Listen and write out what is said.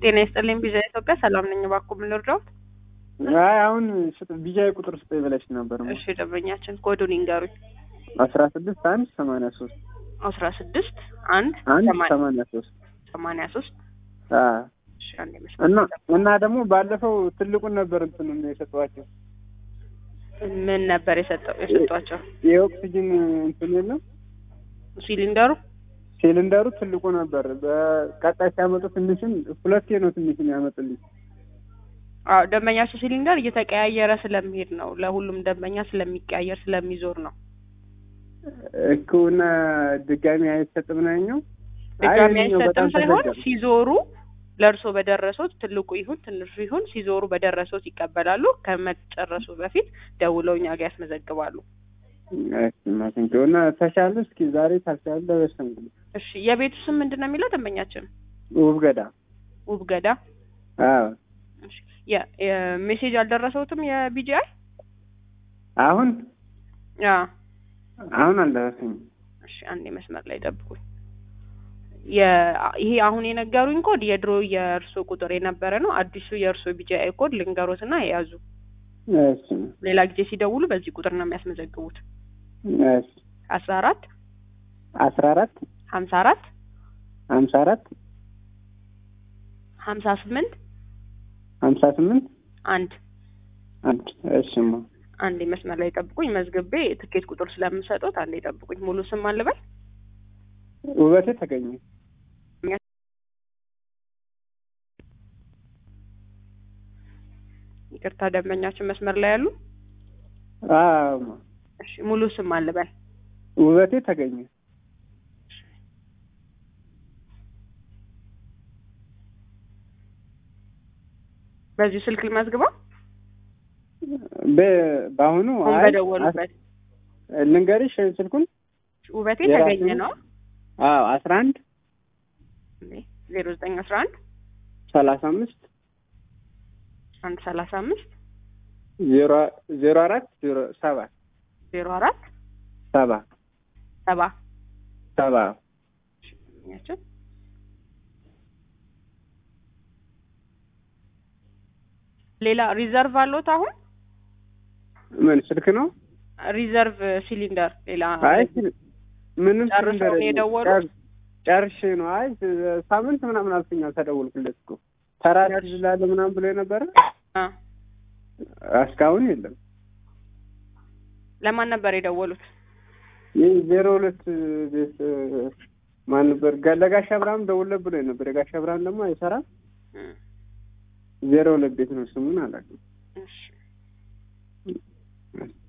ጤና ይስጥልኝ ቪዛ ኢትዮጵያ ሰላም ነኝ። እባክዎ ምን ልርዳዎት? አይ አሁን ቢጃይ ቁጥር ስጠኝ ብለሽ ነበር። እሺ ደንበኛችን ኮዱን ይንገሩኝ። አስራ ስድስት አንድ ሰማንያ ሶስት አስራ ስድስት አንድ አንድ ሰማንያ- ሰማንያ ሶስት ሰማንያ ሶስት እሺ አንዴ መስመር እና እና ደግሞ ባለፈው ትልቁን ነበር እንትን የሰጠኋቸው ምን ነበር የሰጠው የሰጧቸው የኦክሲጅን እንትን የለም ሲሊንደሩ? ሲሊንደሩ ትልቁ ነበር። በቀጣይ ሲያመጡ ትንሽን ሁለቴ ነው ትንሽን ያመጡልኝ። አዎ ደንበኛቸው ሲሊንደር እየተቀያየረ ስለሚሄድ ነው። ለሁሉም ደንበኛ ስለሚቀያየር ስለሚዞር ነው። ሕክምና ድጋሚ አይሰጥም ነው ያኛው። አይ ድጋሚ ይሄኛው አይሰጥም በጣም ሳይሆን ተዘጋጅ። ሲዞሩ ለእርሶ በደረሶት ትልቁ ይሁን ትንሹ ይሁን ሲዞሩ በደረሶት ይቀበላሉ። ከመጨረሱ በፊት ደውለው እኛ ጋር ያስመዘግባሉ። ማስንጆ እና ተሻለ። እስኪ ዛሬ ታልቻለ ለበሰም እሺ የቤቱ ስም ምንድን ነው የሚለው ደንበኛችን? ውብ ገዳ ውብ ገዳ። አዎ እሺ የ- የሜሴጅ አልደረሰውትም የቢጂአይ? አሁን ያ አሁን አልደረሰኝም። እሺ አንዴ መስመር ላይ ጠብቁኝ። የ- ይሄ አሁን የነገሩኝ ኮድ የድሮ የእርሶ ቁጥር የነበረ ነው። አዲሱ የእርሶ ቢጂአይ ኮድ ልንገሮትና የያዙ እሺ ሌላ ጊዜ ሲደውሉ በዚህ ቁጥር ነው የሚያስመዘግቡት። እሺ አስራ አራት አስራ አራት ሀምሳ አራት ሀምሳ አራት ሀምሳ ስምንት ሀምሳ ስምንት አንድ አንድ እሺማ አንዴ መስመር ላይ ጠብቁኝ። መዝግቤ ትኬት ቁጥር ስለምሰጡት አንዴ ጠብቁኝ። ሙሉ ስም አልበል ውበቴ ተገኘ ይቅርታ ደንበኛችን መስመር ላይ ያሉ። አዎ እሺ ሙሉ ስም አልበል ውበቴ ተገኘ በዚሁ ስልክ ልመዝግበው በ- በአሁኑ አሁን አይ በደወሉበት አስ- ልንገርሽ ስልኩን ውበቴ የራሱ ተገኘ ነው? ነው አዎ አስራ አንድ ዜሮ ዘጠኝ አስራ አንድ ሰላሳ አምስት አንድ ሰላሳ አምስት ዜሮ ዜሮ አራት ዜሮ ሰባ ዜሮ አራት ሰባ ሰባ ሰባ ያችን ሌላ ሪዘርቭ አለዎት? አሁን ምን ስልክ ነው? ሪዘርቭ ሲሊንደር ሌላ አይ ምንም ጨርሰው ሲሊንደር ነው የለም። የደወሉት? ጨር- ጨርሼ ነው። አይ ሳምንት ምናምን አልፎኛል ተደወልኩለት እኮ ተራት ይላለ ምናምን ብሎ የነበረ አ እስካሁን የለም። ለማን ነበር የደወሉት? ይህ ዜሮ ሁለት ቤት ማን ነበር? ጋ- ለጋሽ አብርሃም ደውለ ብሎ ነበር። የጋሽ አብርሃም ደግሞ አይሰራም። እም፣ ዜሮ ሁለት ቤት ነው ስሙን አላውቅም። እሺ